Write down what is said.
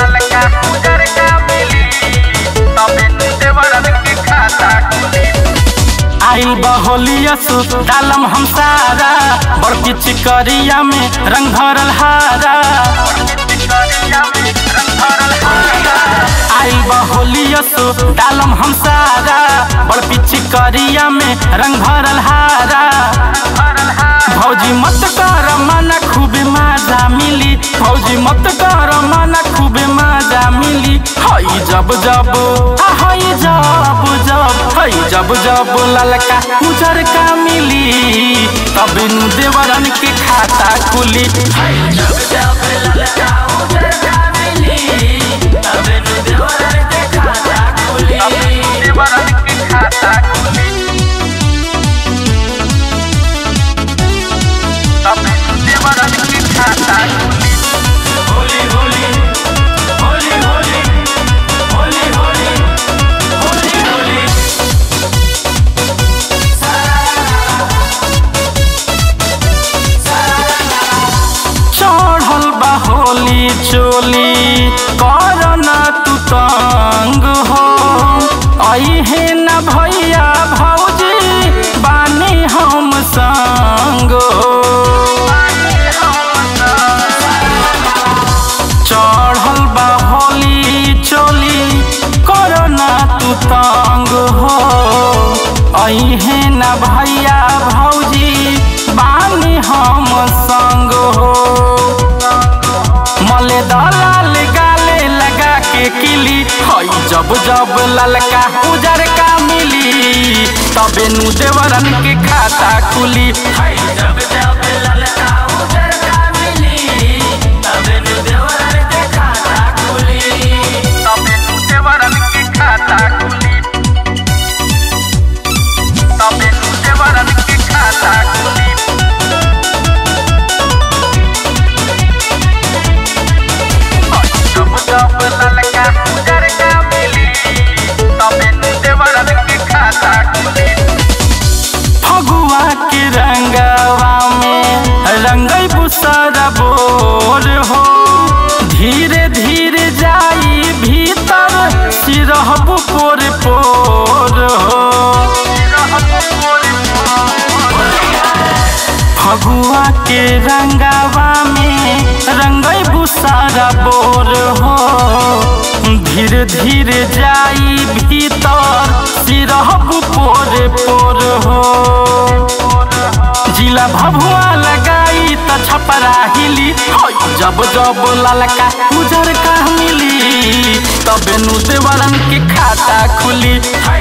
ललका उजर का मिली तबे नु देवरन के खाता खुली आइल बहोलिया सु डालम हम सारा बड़की चिकरिया में रंग भरल हारा चिकरिया में रंग भरल हारा आइल बहोलिया सु डालम हम सारा बड़की चिकरिया में रंग भरल हारा भरल हारा भौजी मत कर मना खूबे मजा मिली भौजी मत कर मना खूबे मजा मिली हई जब जब आ हई जब जब हई जब जब ललका उजर का मिली तब नु देवरन के खाता खुली हई जब जब ललका उजर का मिली तब नु देवरन के खाता खुली तबे नु देवरन के खाता खुली तबे नु देवरन के खाता खुली होली होली होली होली होली होली होली होली चढ़ल बा होली चोली कर ना तू तंग हो अहे न भैया भौजी बानी हम संग हो चढ़ल बा होली चोली करना तू तंग हो अहे न भैया भौजी बानी हम संग हो मले दलाल गाले लगा के किली हई जब जब ललका उजर का मिली तबे नु देवरन के खाता खुली हई जब जब ललका उजर का मिली तबे नु देवरन के खाता खुली तबे नु देवरन के खाता खुली तबे नु देवरन के खाता खुली जब जब ललका उजर का मिली तबे नु देवरन के खाता खुली फगुआ के रंगवा में रंगई बुसरा बोर हो धीरे धीरे जाई भीतर सिरहबु पोर पोर हो फगुआ के रंगवा में रंगई बुसारा बोर हो धीरे धीरे जाई भीतर सिरहबु पोर पोर हो जिला भभुआ लगाई त छपरा हिली हई जब जब ललका उजर का मिली तबे नु देवरन के खाता खुली हई